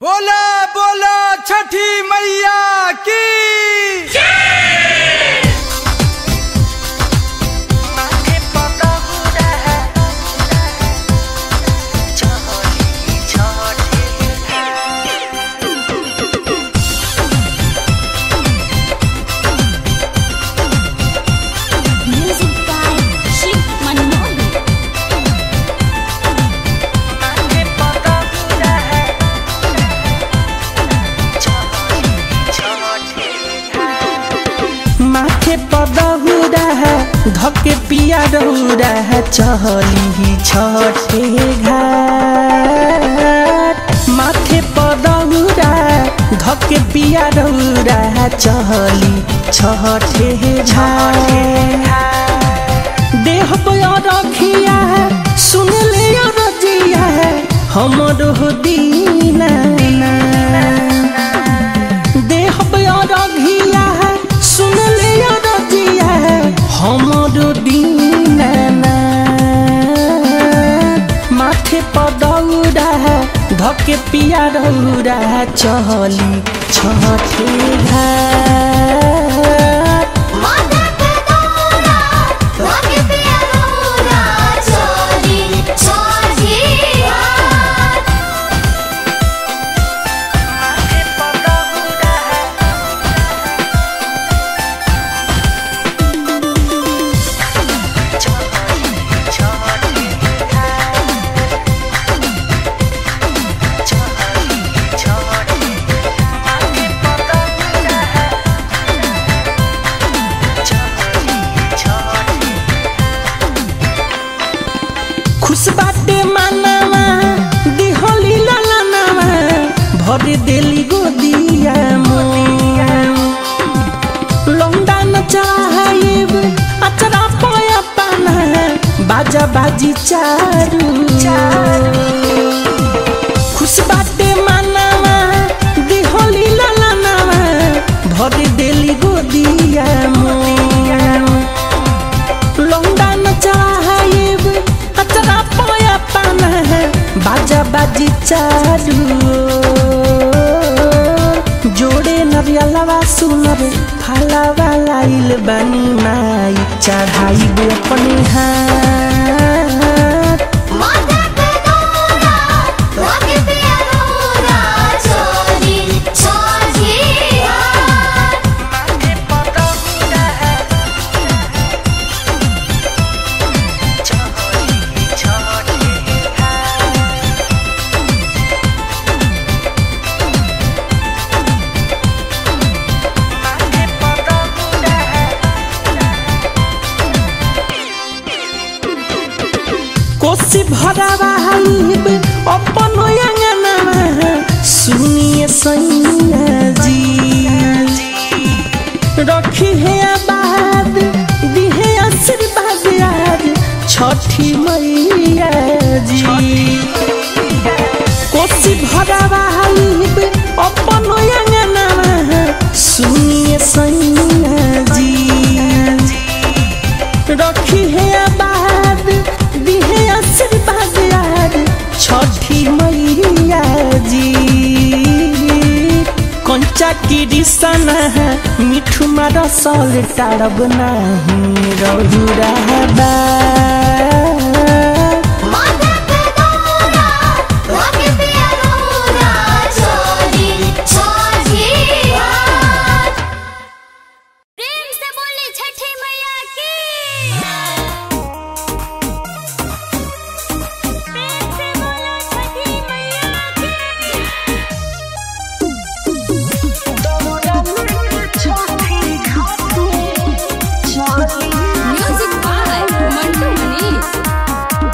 बोला बोला छठी मैया की Music by Shiv Manoli. माथे पदहुरा है धके पिया रहुरा है चहली छठे घाट माथे पदहुरा धके पिया रहुरा है चहली छठे घाट देह पर रखिया है सुन ले रजिया है हमर दीना देह रघिया है सुन ले रजिया है हमर दीना माथे पदौरा है धके पिया रौरा है चहली छठे घाट माथा पे दौरा, लागे पिया रोरा, चोरी छोटी हाथ। खुश बाटे मानवा दिहली लालनावा भर देली गोदिया मोदिया लौंडा न चाहेब अचरा पाया पाना बाजा बाजी चारू खुश बाटे मानवा दिहली लालनावा भर देली गोदिया मोदिया लौंडा न चाहेब अतरा पाया पाना है बाजा बाजी चारू जोड़े नरियलवा सुनर फलावा लाइल बनी माई चढ़ाई गो अपने हाथ माथा पे दौरा, लागे पिया रोरा, चोरी छोटी हाथ। कोसी भरावा हाइब अपन अंगनावा सुनिए सैया जी रखी है आबाद दिहे आशीर्वाद आज छठी मैया जी कोसी भरावा हाइब अपन अंगनावा सुनिए सैया जी रखी है आबाद दिहे आशीर्वाद यार छठी मैया जी कंचा की रिसना है मिठू मारा सॉल टारब नहीं रहू रहबा माथा पे दौरा, लागे पिया रोरा, चोरी छोटी हाथ। प्रेम से बोले छठी मैया की प्रेम से बोलो छठी मैया की म्यूजिक बाय मंटू मनीष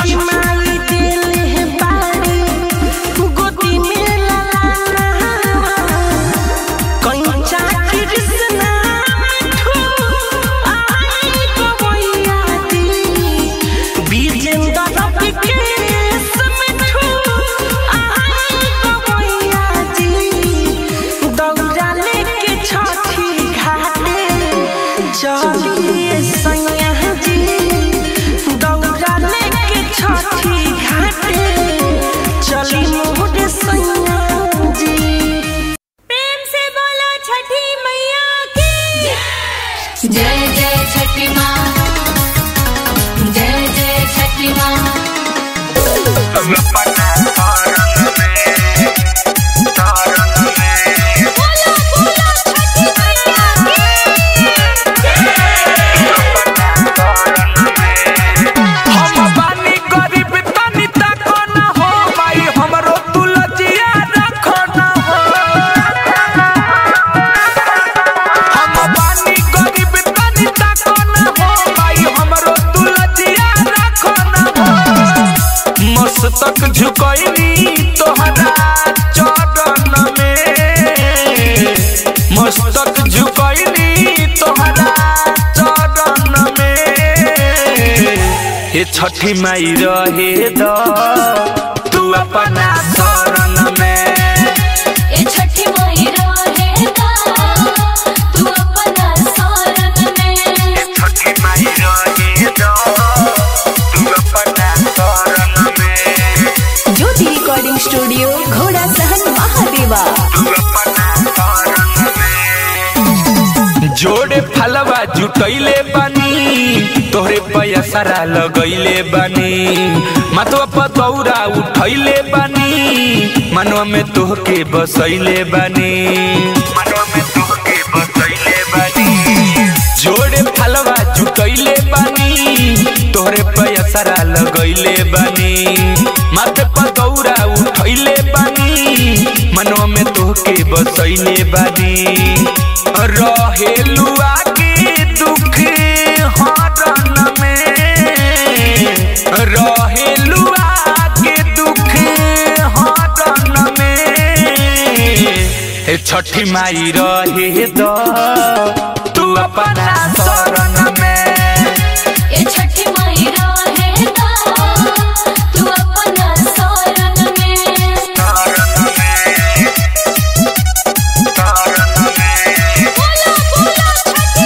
छठी माई दिल है बाड़ी गोदी में लाला कंचा कृष्णा मिठू आई गवैया दी बीजेंद्र विकेश मिठू आई गवैया दी दौड़ा लेके छठी घाटे चलिए सैया जी दौड़ा लेके छठी घाटे चली मोर सैया जी प्रेम से बोलो छठी मैया की जय जय छठी माँ जय जय छठी माँ बोलो बोलो छठी मैया की हम बानी गरीब तनी तको न हो माई हमरो तुलजिया रखो न हो हम बानी गरीब तनी तको न हो माई हमरो तुलजिया रखो न हो मस्तक झुकैनी तोहरा चरण में मस्तक झुकैनी तोहरा चरण में हे छठी माई रहे द तू अपना शरण में ए छठी माई रहे दा तू अपना शरण में छठी माई रहे द तू अपना शरण में ज्योति रिकॉर्डिंग स्टूडियो घोड़ा सहन महादेवा जोड़े फलवा जुटैले बानी तोहरे पैसरा लगैले बानी मतवा पतौरा उठैले बानी मनवा में तोहके बसैले बानी मनवा में तोहके बसैले बानी जोड़े फलवा जुटैले बानी तोहरे पैसरा लगैले बानी माथे पतौरा उठैले बानी मनवा में तोहके बसैले बानी रहेलू आगे दुख हरण में रहेलू आगे दुख हरण में हे छठी माई रहे द तू अपना शरण में ए छठी माई रहे दा तू अपना शरण में बोलो बोलो छठी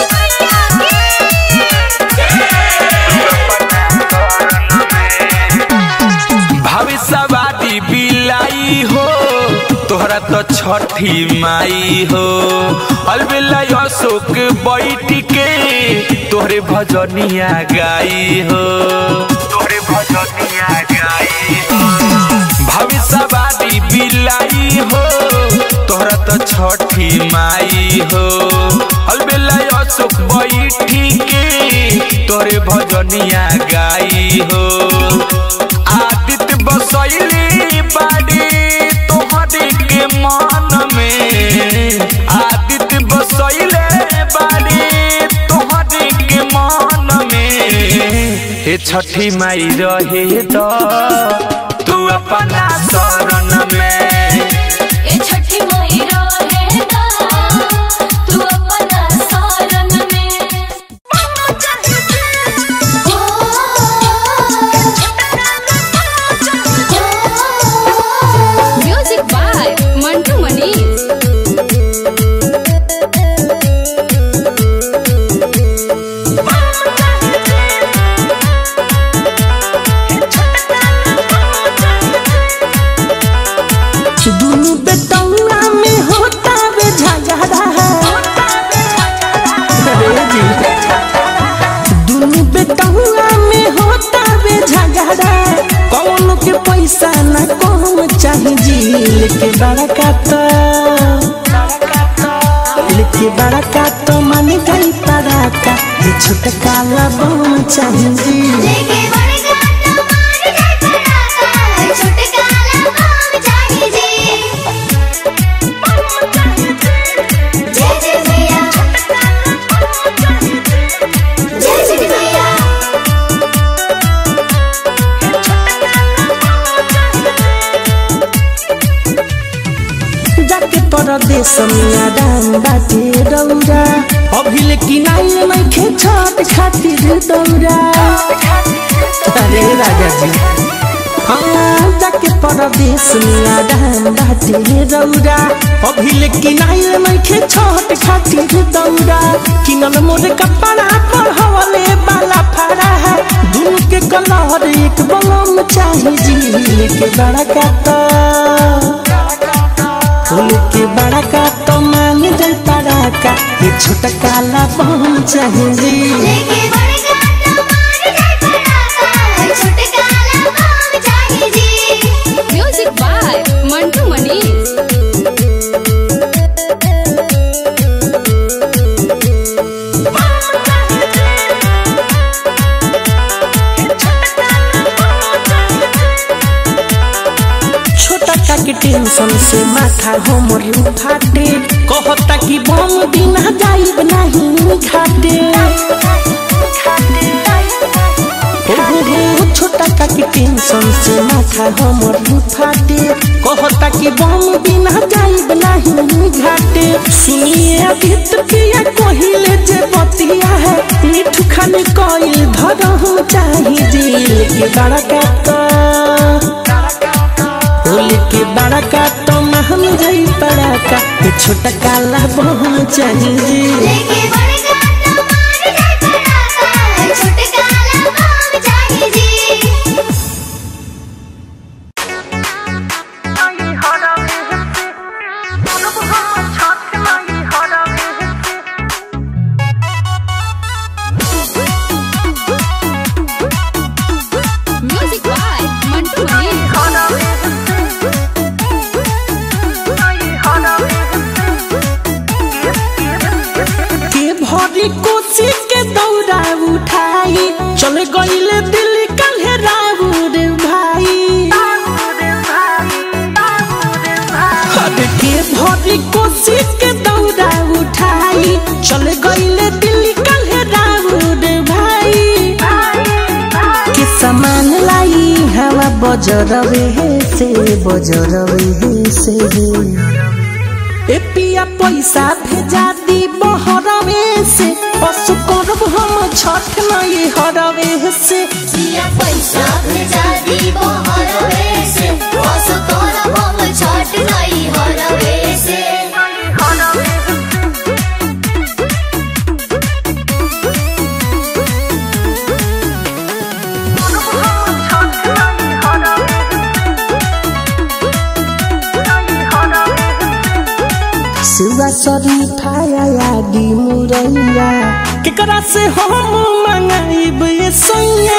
भविष्यवादी बिलाई हो तोहरा तो छठी माई हो अलबेला अशोक बैठ के तोहरे भजनिया गाई हो तोहरे भजनिया गाई भविष्यवादी बिलाई हो तोहरा तो छठी माई हो अलबेला अशोक बैठ के तोहरे भजनिया गाई हो आदित्य बसैली बाड़ी तोहरे के मन में आदित्य बसैले बाड़ी तोहरे के मन में हे छठी माई रहे द तू अपना शरण में ए छठी माई रहे दा तू अपना शरण में म्यूजिक बाय मंटू मनीष दुनु बेटौरा में होता बे झगड़ा अरे जी दुनु बेटौरा में होता बे झगड़ा कौन के पैसा न कौन चाहे जी लेके बड़ा का तो लेके बड़ा का तो मन गई पड़ा का ये छोटका लबम चाहे जी लेके बड़े गाना मार जाए पड़ाका छोटे काला बम चाहिए जी जय जय भैया जय जय भैया परदेश में आराम बाटे रौरा अभिले किनाइल नइखे छठ खातिर दौरा अरे राजा जी हाँ जाके परदेश में आराम बाटे रौरा अभिले किनाइल नइखे छठ खातिर दौरा किनल मोर कपड़ा पर हवले बाला फरा है दुनु के कलर एक बलम चाही जी के बड़ा काता फूल के बड़ा का तो मांग जल पड़ा का ये छोटा काला बम चाहिए लेके बड़का तमार जय पड़ाका छोटे काला बम चाही जी म्यूजिक बाय मंटू मनीष छोटा का के टेंशन से माथा हमर उठाते कहता कि बम बिना जाइब नहीं घाटे हो हो हो छोटा का के टेंशन से माथा हमर उठाते कहता कि बम बिना जाइब नहीं घाटे सुनिए अभी तो पिया कहिले जे बतिया है मिठू खाने कोई धरहु चाहिए दिल के बड़ा का होली के बड़ा का तो महम जाई पड़ा का ये छोटा काला बम चाहिए लेके बड़का तमार जय पड़ाका छोटे काला बम चाही जी म्यूजिक बाय मंटू मनीष के भरी कोसी के दौरा उठाई चल गईले दिल्ली काल्हे राउर भाई अरे के भरी कोसी के दौरा उठाई चल गईले दिल्ली काल्हे राउर भाई के सामान लाई हवा बजरवे से बजरवे से ए पिया पैसा भेजा दी बहरवे से पशु करब हम छठ नहीं हरवे से दिया पैसा भेजा दी बहरवे से बस करब हम छठ नहीं हरवे से सिवा सरी फाया यादी मुरैया केकरा से हम मंगाइब ये सैया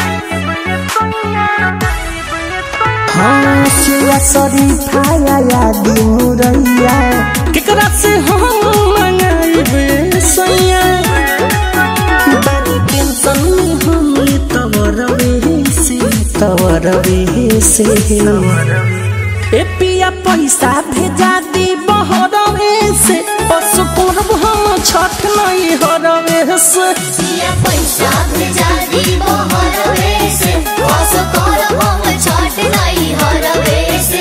हाँ सिवा सरी फाया यादी मुरैया केकरा से हम मंगाइब ये सैया बड़ी टेंशन में हम तवरवे से तवरवे से ए पिया पैसा भेजा दी बहरवे से पशु करब हम छठ नहीं हरवे से दिया पैसा भेजा दी बहरवे से बस करब हम छठ नहीं हरवे से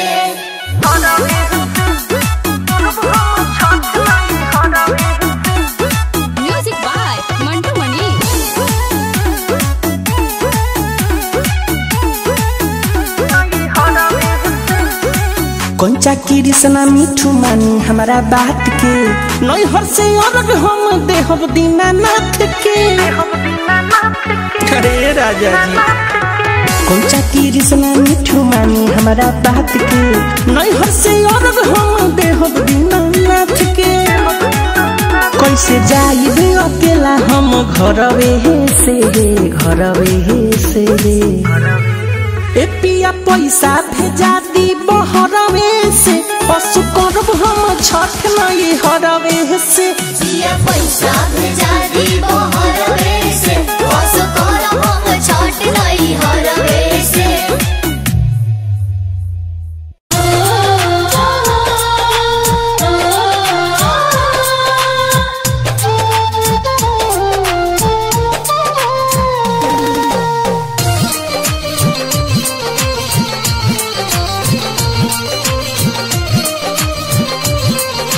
म्यूजिक बाय मंटू मनीष कंचा कृष्णा मिठू मानी हमारा बात के नैहर से अलग हम देहब दीनानाथ के अरे राजा जी कंचा कृष्णा मिठू मानी हमारा बात के नैहर से अलग हम देहब दीनानाथ के कैसे जाइबे अकेला हम घरवे से घरवे से ए पिया पैसा भेजा दी बहरवे से पशु करब हम छठ नहीं हरवे से दिया पैसा भेजा दी बहरवे से बस करब हम छठ नहीं हरवे से रे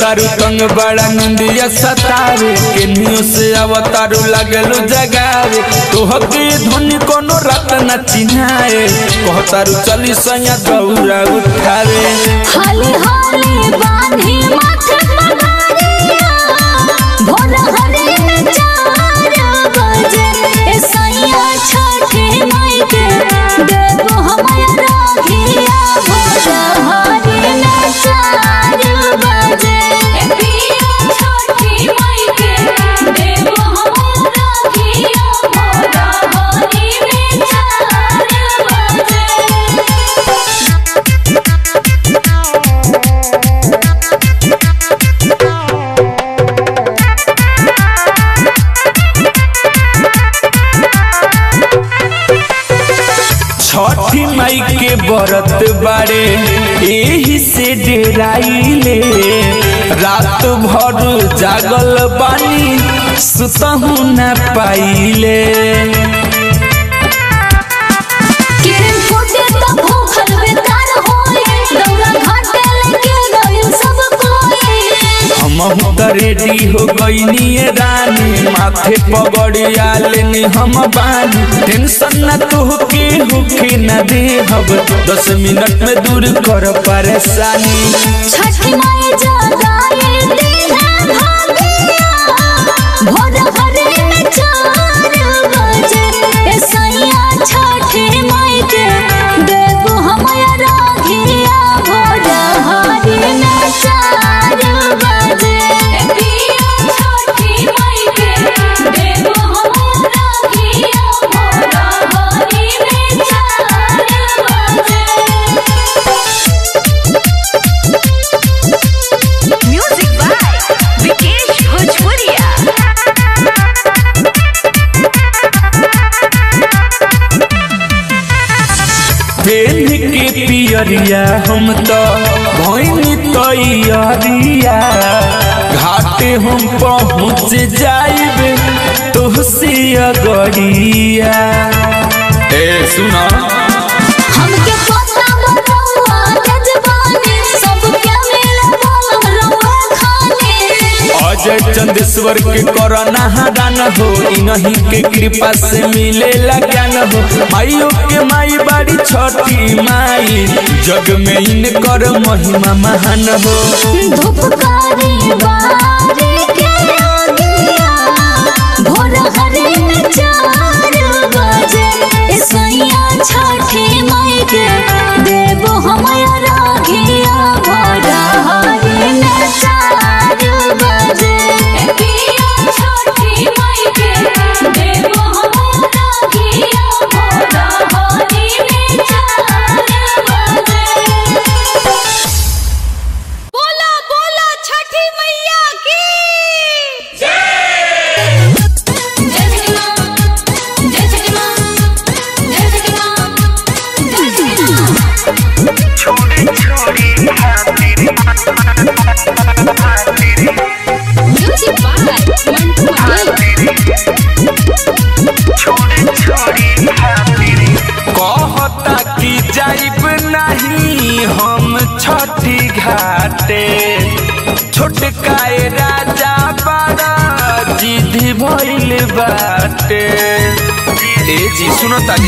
कहतारू तंग बड़ा निंदिया सतावे केनियो से अवतारू लागलू जगावे तोहके धुनी कोनो रात न चिन्हाए कहतारू चली सैया दौरा उठावे हाली हाली बांधी माथे पगारिया भोर हरे में चार बजे ए सैया छठे माई के देवो हमारा राखिया भोर हरे में चार बजे ए पिया छठे माई के देवो हमारा राखिया भोर हरे में चार बजे छठी मई के बरत बारे एही से डेराइले रात भर जागल बानी सुतहू न पाइले किरण फूटे तो भूखल बेकार होए दौरा घाटे लेके गइल सब कोई हमहू त रेडी हो गईनी रानी माथे पगड़िया लेनी हम बानी टेंशन न तुहके होके न देहब दस मिनट में दूर कर परेशानी छठ माई जगाए दीना भागिया भोर हरे में चार बजे ए सैया छठे माई के देवो हमारा राघिया भोर हरे में चार बजे ए पिया छठे माई के देवो हमारा राघिया भोर हरे में चार बजे म्यूजिक बाय विकेश भोजपुरिया पेन के पियरिया हम तो भैनी तैयारिया घाटे हम पहुँच जाइब तुहसे अगरिया ए सुना हमके पता बतौआ जजबानी सबके मिले बोलम रउआ खाने अजय चंदेश्वर के करना हरान हो इन्हीं के कृपा से मिले ज्ञान हो माइयों के माई बाड़ी छठी माई जग में इनकर महिमा महान हो धूपकारी बारी के आगिया भोर हरे में चार बजे ए सैया छठे माई के देवो हमारा राघिया भोर हरे में चार बजे ए पिया छठे माई के देवो हमारा राघिया भोर हरे में चार बजे बोला बोला छठी मैया की जय श्री राम जय श्री राम जय श्री राम जय श्री राम म्यूजिक बाय मंटू मनी कहता कि जाइब नहीं हम छठी घाटे छोटकाए राजा बड़ा जिद भइल बाटे ए जी सुनो ताली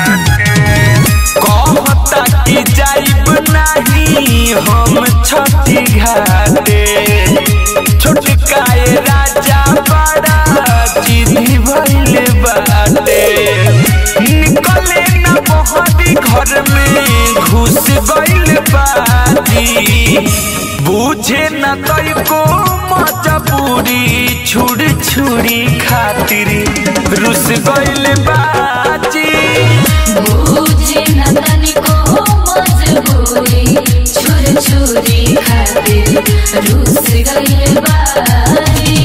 कहता कि जाइब नहीं हम छठी घाटे छोटकाए राजा बड़ा जिद भइल बाटे निकले न बहरी घर में घुस गइल बाजी बुझे न तई को मजबूरी छुड़ छुड़ी खातिर रुस गइल बाजी बुझे न तनिको मजबूरी छुर छुरी खातिर रूस गइल बारी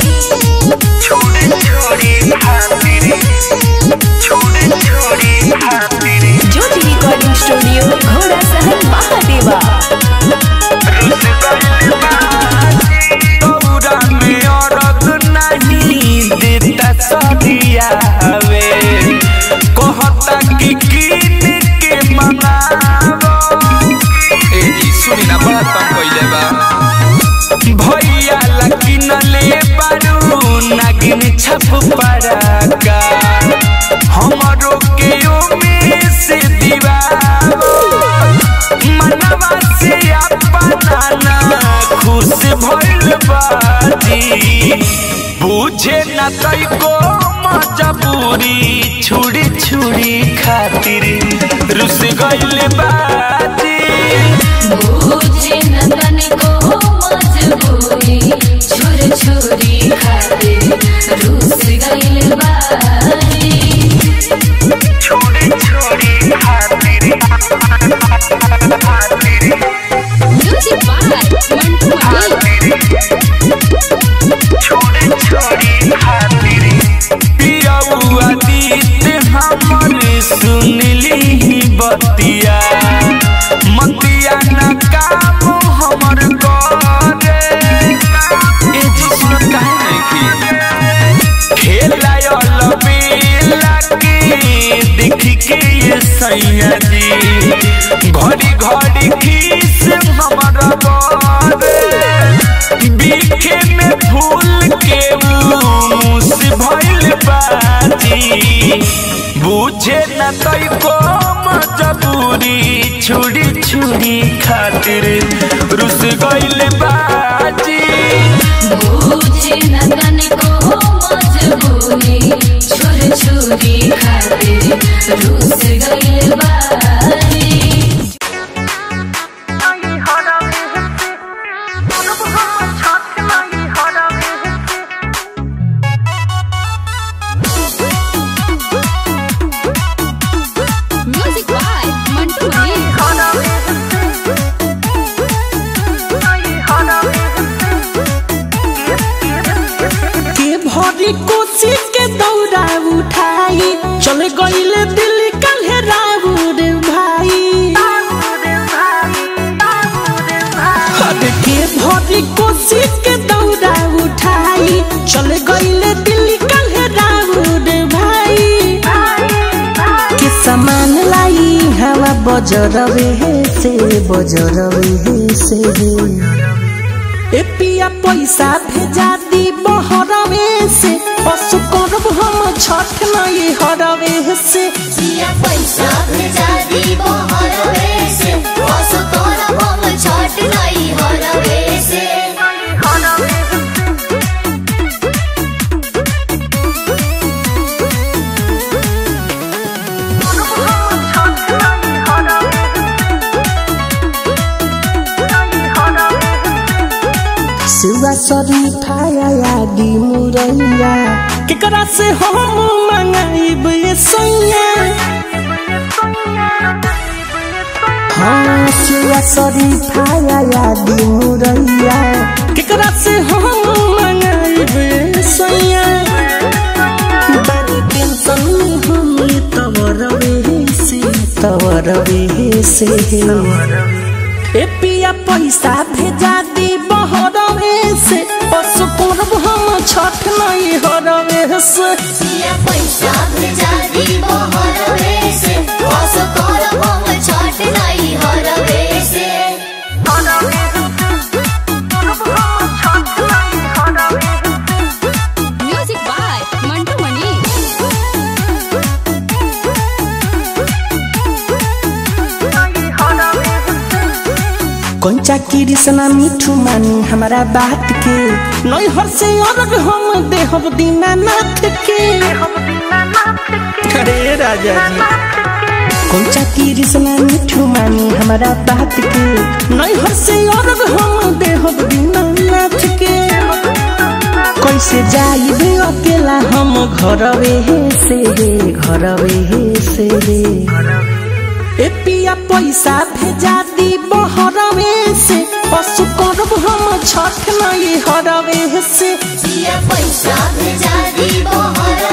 ज्योति रिकॉर्डिंग स्टूडियो घोड़ा सहन महादेवा दौरा में औरत नहीं देता सदिया हवे हमरो के ओमे से दीवार मनवा से अपना ना खुश भइल बाजी बुझे न तई को मजबूरी छुड़ी छुड़ी खातिर रुस गइल बाजी मुझे नंदन को मजबूरी छुर छुरी खातिर रूस गइल बारी छोड़ी छोड़ी खातिर म्यूजिक बाय मंटू मनी पियौआ दीत हमर सुनली ही बतिया मतिया न काम हमर करे ए जी सुन काहे नहीं खेलायल बेला के देख के ये सैया जी घड़ी घड़ी खीस हमर बारे बीखे में फूल के मुस भइल बाजी बुझे न तई को मजबूरी छुड़ी छुड़ी खातिर रुस गइल बाजी मुझे नंदन को मजबूरी छुर छुरी खातिर रूस गइल बारी म्यूजिक बाय मंटू मनी के भरी कोसी के दौड़ा उठाई चल गईल दिल्ली काल्हे राउर भाई अरे के भरी कोसी के दौड़ा उठाई चल गईल दिल्ली काल्हे राउर भाई के सामान लाई हवा बजरवे से बजरवे से ए पिया पैसा भेजा दी बहरवे से पशु करब हम छठ नहीं हरवे से जिया पैसा भेजा दी बहरवे से असो करब हम छठ नहीं हरवे से सुबह सरी खाया यादी मुरैया केकरा से हम मंगाइब ये सैया हाँ सुबह सरी खाया यादी मुरैया केकरा से हम मंगाइब ये सैया बड़ी टेंशन में हम तवरवे से तवरवे से ए पिया पैसा भेजा दी बहरवे से पशु करब हम छठ नहीं हरवे से जिया पैसा भेजा दी बहरवे से असो करब हम छठ नहीं हरवे से म्यूजिक बाय मंटू मनी कंचा कृष्णा मिठू मानी हमारा बात के नैहर से अलग हम देहब दीनानाथ के अरे राजा जी कंचा कृष्णा मिठू मानी हमारा बात के नैहर से अलग हम देहब दीनानाथ के कैसे जाइबे अकेला हम घरवे से घरवे से ए पिया पैसा भेजा दी बहरवे से पशु करब हम छठ नहीं हरवे से जिया पैसा भेजा दी बहरवे